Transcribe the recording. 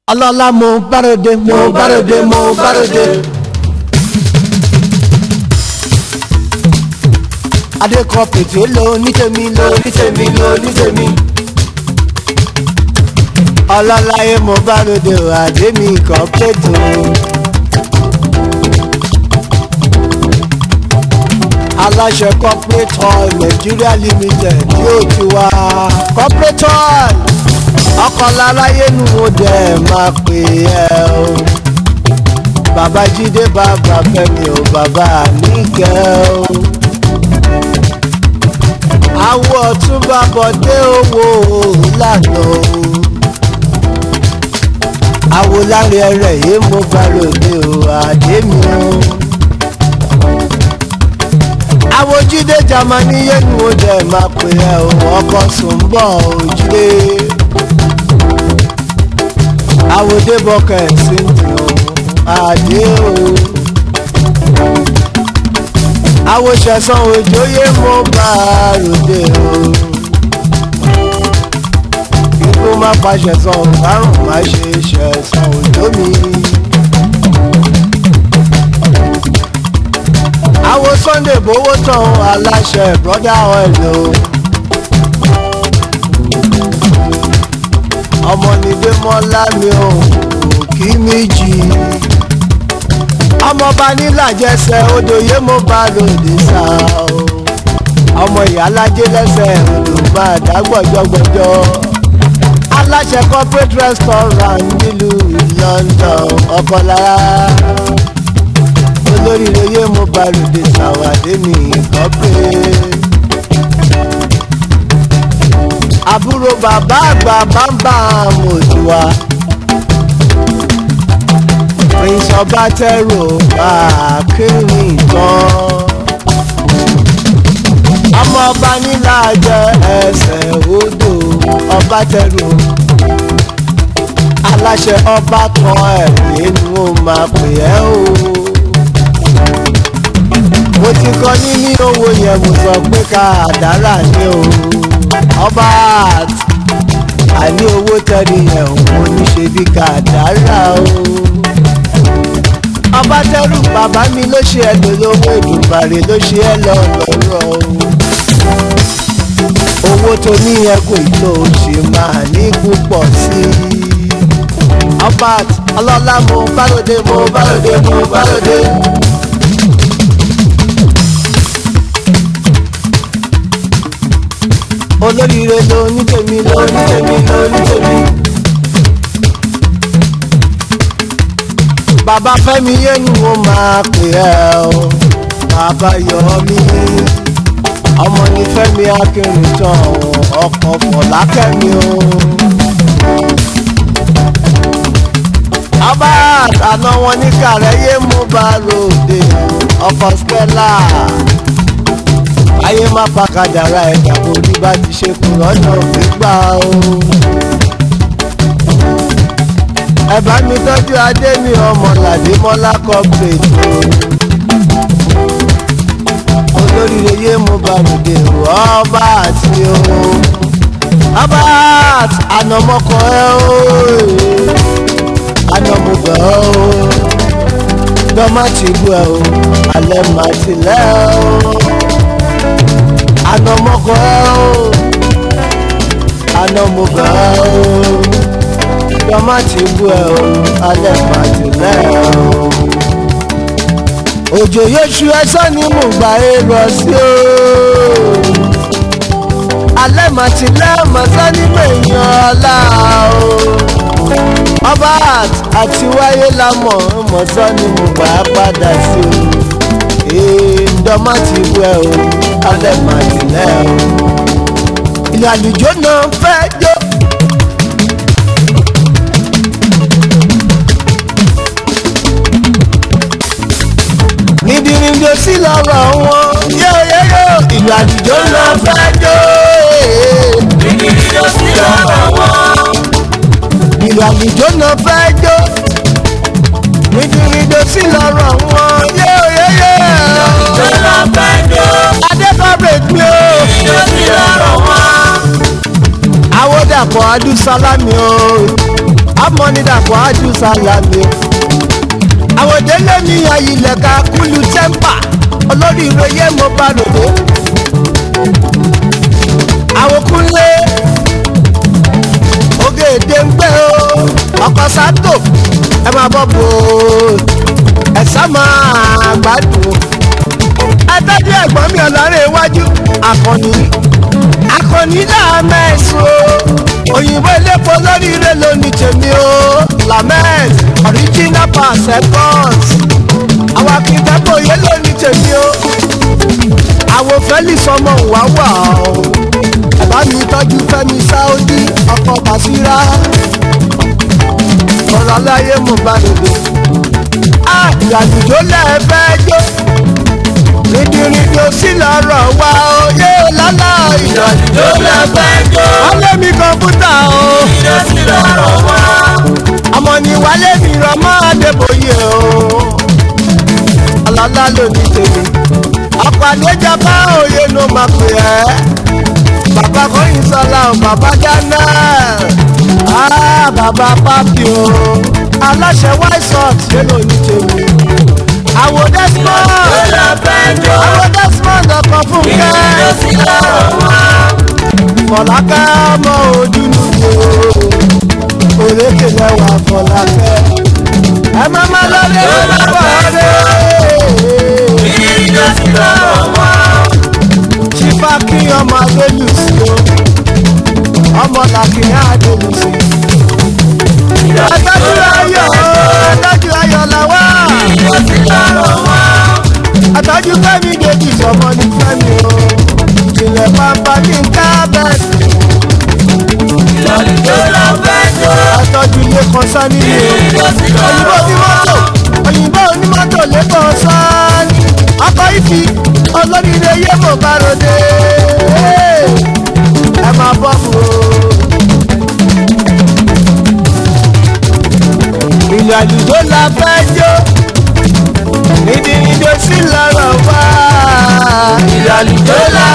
ọlọ́lá mo bárode mo bárode mo bárode. adékọ pètè ló ní tèmi ló ní tèmi ló ní tèmi. ọlọ́láyé mo bárode o àdé mi kàn pètò. aláṣẹ corporate oil nigeria limited yóò ti wá corporate oil ọkọ̀ láráyé nu mo dẹ̀ máa pè ẹ́ o bàbá jídé bàbá fẹ́mi o bàbá níkẹ́ o àwọ̀ ọ̀túnba bọ̀dé owó lànà o àwọ̀ láre ẹrẹ̀ yìí mo bá lòdì o àdé mi o àwọ̀ jídé jamani yé nu mo dẹ̀ máa pè ẹ́ o ọkọ̀ sùn bọ̀ o jídé àwòdébọkẹ ṣèǹtì o àdé o àwòṣẹ̀sán òjòyè mo bá a ròde o ikú má pàṣẹ sàn kárùn má ṣe ṣẹ̀sán òjò mi. àwo sunday bówó tán aláṣẹ brother oil o. ọmọ nídé mọ́lá mi ò kí méjì ọmọọba nílàjẹsẹ odòye mo bá lòdì sá o ọmọ ìyálájẹ lẹsẹ odò bá dàgbọjọgbọjọ aláṣẹ corporate restaurant nílùú london ọkọlára olóríire yé mo bá lòdì sàwádé mi corporate àbúrò bàbá àgbà bàbá mòdùwà prince ọbátẹrù akéwì tán ọmọ ọba nílàjẹ ẹsẹ odò ọbátẹrù aláṣẹ ọba tán ẹ nínú ó máa pè ẹ́ o mo ti kọ níní owó yẹn mo sọ pé ká àdárà ní o ọba àní owó tẹ́lẹ̀ yẹn òun ní ṣe bí kàdárà o. ọba tẹ́rù bàbá mi ló ṣe ẹ lólówó ìdùnbàrè ló ṣe ẹ lọ lọ́rọ̀ o. owó tó ní ẹkùn tó ṣe máa ní púpọ̀ sí i. ọba ọlọ́lá mo bálòdé mo bálòdé mo bálòdé. olóríire ló ní tèmi ló ní tèmi ló ní tèmi. bàbá fẹ́mi yénu mo máa pè ẹ́ o bàbá yọ mí ọmọ ní fẹ́mi akérèjàn ọkọ̀ fọ̀lákẹ́mi o. ọba àná wọn ní kàrẹ́yé mo bá ròde ọkọ̀ stella ayé má pàkàdàrà ẹ̀dá orí bá ti ṣe kù lọ́nà gbígbà o. ẹ bá mi tọ́jú adé mi ọmọ làdémọ́lá corporate o. olóríire yé mo bá ròde ọba àti o. ọba ànàmọ́kọ ẹ o. ànàmọ́gbọ̀ ẹ o. dọ́mà ti bú ẹ o. alẹ́ màá ti lẹ́ o anamọkọ ẹ o anamọkọ ẹ o tọmátì bú ẹ o alẹ́ pàtì lẹ́ o. òjò yéṣu ẹsẹ̀ ní mò ń gbà é rọ sí o. alẹ́ màtí lẹ́ẹ̀mọ́sẹ́ ní mèèyàn ọ̀la o. ọba àti wáyé la mọ̀ mọ̀sán ni mo gbà á padà sí o. èèdọ́mà ti bú ẹ o alẹ́ máa tilẹ̀ o. ìlú àlùjọ náà fẹ́ jó. nídìríndò sí lọ́rọ̀ wọn yóò yẹ yóò ìlú àlùjọ náà fẹ́ jó. Nídìríndò sí lọ́rọ̀ wọn. ìlú àlùjọ náà fẹ́ jó. nídìríndò sí lọ́rọ̀ wọn yóò yẹ yóò. Lọ́lọ́ fẹ́ jó. adékọ̀rẹ́ mi o. Nídìríndò sí lọ́rọ̀ wọn. àwòdàpọ̀ adúsálámì o amọ̀nidàpọ̀ ájú sálámi o. àwòdélé mi ayílẹ̀ka kúlù tẹ́ḿpà olórí ìròyé mo bá ròdó. àwòkúnlé oge èdè ń gbé o ọkọ̀ sátò ẹ máa bọ̀ bò ó ẹ sá máa gbádùn o. ẹ tọ́jú ẹ̀gbọ́n mi ọ̀lọ́rẹ̀ iwájú akọni akọni náà mẹ́sùn o òyìnbó elépo lóríire lóní tèmi o lamed original per seconds àwọn akíndẹ́bò yé lóní tèmi o àwọn felix ọmọ ìwà wà o bàbá mi tọ́jú fẹ́mi sáódì ọkọ̀ bàṣírà ọ̀rọ̀ aláyé mo bá lòdì àjàdùjọ́ lẹ́ẹ̀fẹ́ jó rìndìrìndì ò sí lọ́rọ̀ wa oyè lálá ìdọ̀tí tó lọ fẹ́ jó. wálé mi kọ̀ǹpútà o Ìjọ sí lọ́rọ̀ wá. ọmọ ni wálé mi rọmọ adébóyè o ọlọ́lá ló ní tèmi ọkọ̀ àdéjọba òye ló máa pè ẹ́ bàbá kọ́yìn sọlá o bàbá dáná ah bàbá pápí o aláṣẹ white sox lé ló ní tèmi àwò desmond Tó lọ fẹ́ jó. àwò desmond ọkọ̀ fún Ìjọ kẹ́ sí lọ́rọ̀ wá. fọlákẹ́ ọmọ ojúlù wo òrékè lẹ́wà fọlákẹ́ ẹ má má lọ́lé lọ́wọ́ rẹ̀ Ìjọ sí lọ́rọ̀ wá. ṣífà kí ọmọ adélù sí o ọmọ làkìyà adélù sí. ẹ̀tọ́jú ayọ̀ ẹ̀tọ́jú ayọ̀ làwà Ìjọ sí lọ́rọ̀ wá. ẹ̀tọ́jú fẹ́mi dèjì sọmọ ní fẹ́mi o ìjìnlẹ̀ pàmpá ní ká bẹ́ẹ̀ Ìjọ tó lọ fẹ́ jó. ẹ̀tọ́jú ilé kan sani ni o. Ìjọ sí òyìnbó lọ́rọ̀ onímọ́tò wá. òyìnbó onímọ́tò lẹ́kọ̀ọ́ sáánì ọkọ̀ ìfì olóríire yé mo bá ròde ẹ máa bọ́ mu o. ìlú àlùjọ la fẹ́ jó ìdíyìndó sí lọ́rọ̀ wá. Ìjọ tó lọ